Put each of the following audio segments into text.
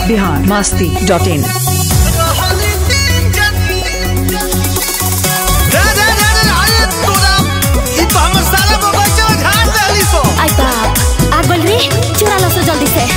Bihar Masti dot in आई बाप आ गइल रे चुरा लो सो जल्दी से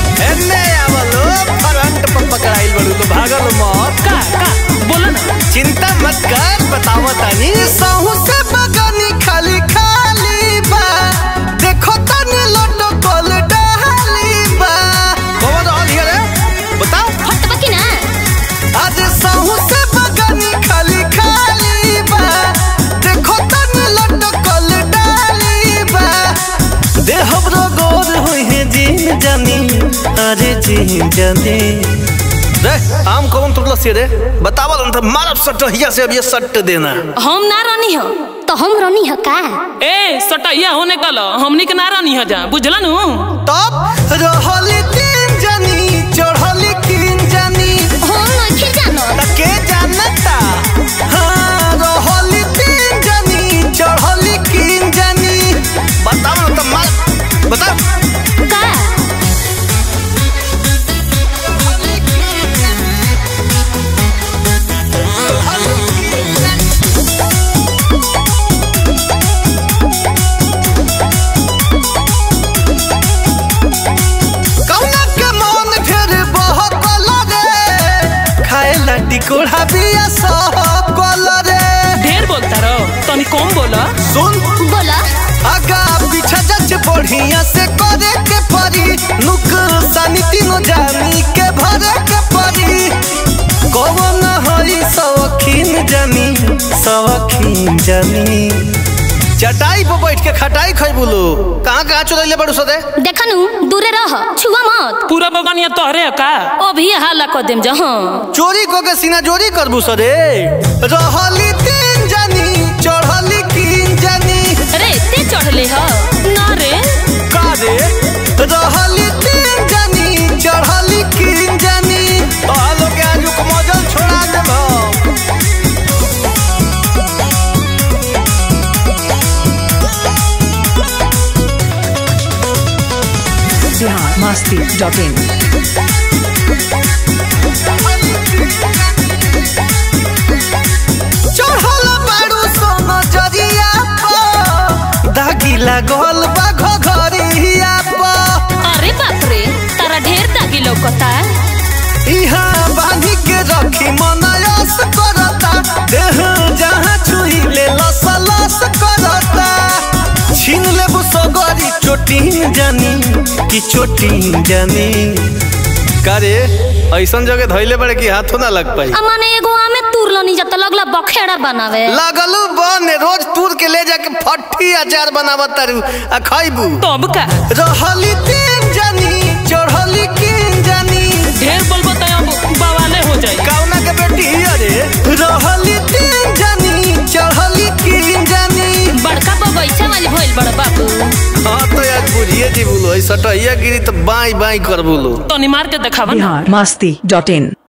का का बोला ना चिंता मत कर बतावो तानी सहू से बगानी खाली खाली बा देखो तनी लड्डू कोल डाली बा कौन रहल हिया रे बताओ फटबा की ना आज सहू से बगानी खाली खाली बा देखो तनी लड्डू कोल डाली बा दे हमरो गोर होई है जीन जानी अरे जीन जानी रे आम कौन तुरला से रे बतावल न मारब सट हिया से अब ये सट देना हम ना रहनी हो तो हम रहनी हो का ए सटैया होने कल हमनी के ना रानी ह जा बुझला नु तब रहली तीन जानी चढ़ली तीन जानी हम नहीं जानो त के जानता हाँ रहली तीन जानी चढ़ली तीन जानी बताओ न त मार बताओ का कौना के मन फेर बहकल रे खाए लाटी कोढ़ा बिया सब कल रे ढेर बोलता रहो तनी कम बोला सुन बोला आगा पीछा जच बढ़िया से करे के परी नुकसानी तीनों जानी के भरे के परी कौन हई सवखीन जानी सवखीन जानी चटाई पर बैठ के खटाई खै बोलो कहाँ कहाँ चुरैले बड़ू सदे देखनु दूरे रह छुआ मत पूरा बगानिया तोहरे है का अभी हाला कर देम जहां चोरी को के सीना जोरी करबू सदे रहली तीन जानी चढ़ली कीन जानी रे ते चढ़ले ह ना रे का रे रहली तीन जानी चढ़ली कीन जानी आलो के आजू को मजल छोड़ा देब बिहार मस्ती डॉट इन चढ़ल बाड़ू सोन जरिया पर दागी लागल बा घघरिया पर अरे बाप रे तारा ढेर दागी लौकता इहाँ बांधी के रखी मनयस करता देह जहाँ छुई ले लस लस करता छीन लेबू सगरी चोटीन जानी कि चोटीन जानी करे ऐसन जगह धैले बड़े कि हाथों ना लग पाई आ माने एगो आमे तुरलो नहीं जाता लगला बखेड़ा बनावे लगलू बन रोज तूर के ले जाके फट्टी अचार बनावत तारू आ खैबू तब का रहली तीन जानी चढ़ली किन जानी ढेर बोलबो त अब बवाले हो जाई कौना के बेटी अरे रहली तीन जानी चढ़ली किन जानी बड़का बगैचा वाली भइल बड़ बाबू हाँ तो यार बुझिए जी बोलो ऐसा गिरी तो बाई बाई कर बोलो तनी मार के देखावा ना बिहार मस्ती डॉट इन